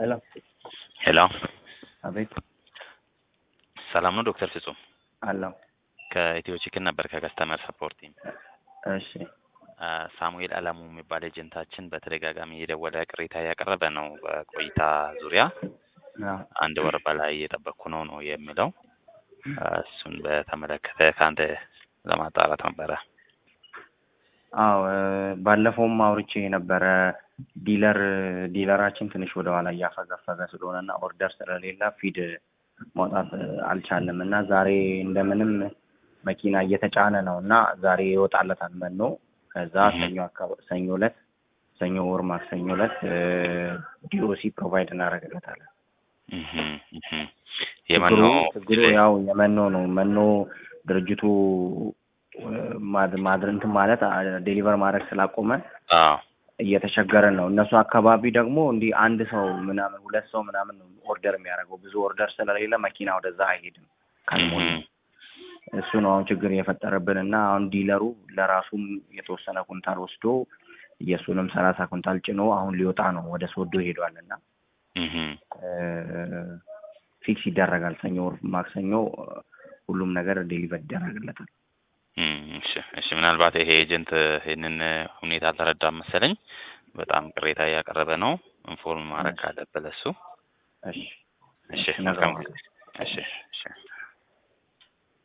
ሄሎ ሄሎ አቤት ሰላም ነው ዶክተር ፍጹም አለው ከኢትዮ ቺክን ነበር ከከስተመር ሰፖርት ቲም እሺ አ፣ ሳሙኤል አለሙ የሚባል ኤጀንታችን በተደጋጋሚ የደወለ ቅሬታ እያቀረበ ነው በቆይታ ዙሪያ አዎ አንድ ወር በላይ እየጠበቅኩ ነው ነው የሚለው አ፣ እሱን በተመለከተ ከአንተ ለማጣራት ነበረ አዎ እ፣ ባለፈውም አውርቼ የነበረ ዲለር ዲለራችን ትንሽ ወደ ኋላ እያፈገፈገ ስለሆነ እና ኦርደር ስለሌለ ፊድ ማውጣት እ፣ አልቻለም እና ዛሬ እንደምንም መኪና እየተጫነ ነው እና ዛሬ ይወጣለታል መኖ ከዛ እህ። ሰኞ አካባቢ ሰኞ ዕለት ሰኞ ወር ማክሰኞ ዕለት ዲኦሲ ፕሮቫይድ እናደርግለታለን። እህ፣ እህ። የመኖ ችግሩ ችግሩ ያው የመኖ ነው። መኖ ድርጅቱ እ፣ ማድ- ማድር እንትን ማለት ዴሊቨር ማድረግ ስላቆመ አዎ እየተቸገረን ነው። እነሱ አካባቢ ደግሞ እንዲህ አንድ ሰው ምናምን ሁለት ሰው ምናምን ነው ኦርደር የሚያደርገው ብዙ ኦርደር ስለሌለ መኪና ወደዛ አይሄድም ካልሞላ እህ፣ እሱ ነው አሁን ችግር የፈጠረብን እና አሁን ዲለሩ ለራሱም የተወሰነ ኩንታል ወስዶ የእሱንም ሰላሳ ኩንታል ጭኖ አሁን ሊወጣ ነው ወደ ሶዶ ሄዷል እና እህ። ፊክስ ይደረጋል ሰኞ ወር ማክሰኞ እ፣ ሁሉም ነገር ዴሊቨር ይደረግለታል። እም፣ እሺ እሺ ምናልባት ይሄ ኤጀንት ይህንን ሁኔታ አልተረዳም መሰለኝ። በጣም ቅሬታ እያቀረበ ነው። ኢንፎርም ማድረግ እሺ። ካለበት ለሱ እሺ እሺ እሺ፣ መልካም እነግረዋለሁ። ጊዜ። እሺ እሺ